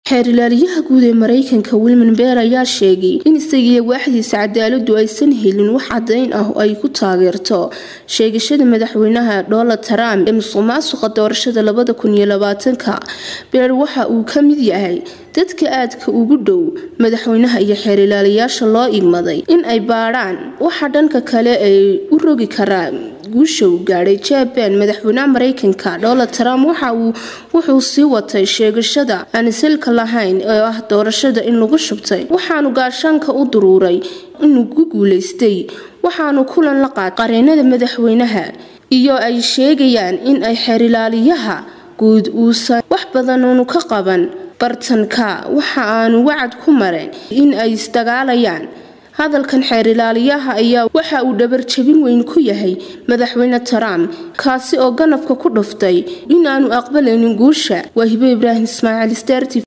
xeerilaaliyaha guud ee mareykanka wilman beer ayaa sheegay in isagiiyo waaxdiisa cadaaladu aysan helin wax cadayn ah oo ay ku taageerto sheegashada madaxweynaha donald trump ee musuq maasuqa doorashada labada kun iyo labaatanka beer waxa uu ka mid yahay dadka aadka ugu dhow madaxweynaha iyo xeerilaaliyaasha loo igmaday in ay baadhaan waxa dhanka kale ay u rogi karaan guusha uu gaadhay jaban madaxweynaha mareykanka donald trump waxa uu wuxuu sii watay sheegashada aan silka lahayn oo ah doorashada in lagu shubtay waxaanu gaashaanka u duruuray inuu ku guuleystay waxaanu kulan la qaad qareenada madaxweynaha iyo ay sheegayaan in ay xeerilaaliyaha guud uusan wax badanuunu ka qaban bartanka waxa aanu wacad ku marayn in ay isdagaalayaan hadalkan xeerilaaliyaha ayaa waxa uu dhabarjabin weyn ku yahay madaxweyne trump kaasi oo ganafka ku dhuftay inaanu aqbalaynin guusha waa hibe ibraahim ismaaciil sterti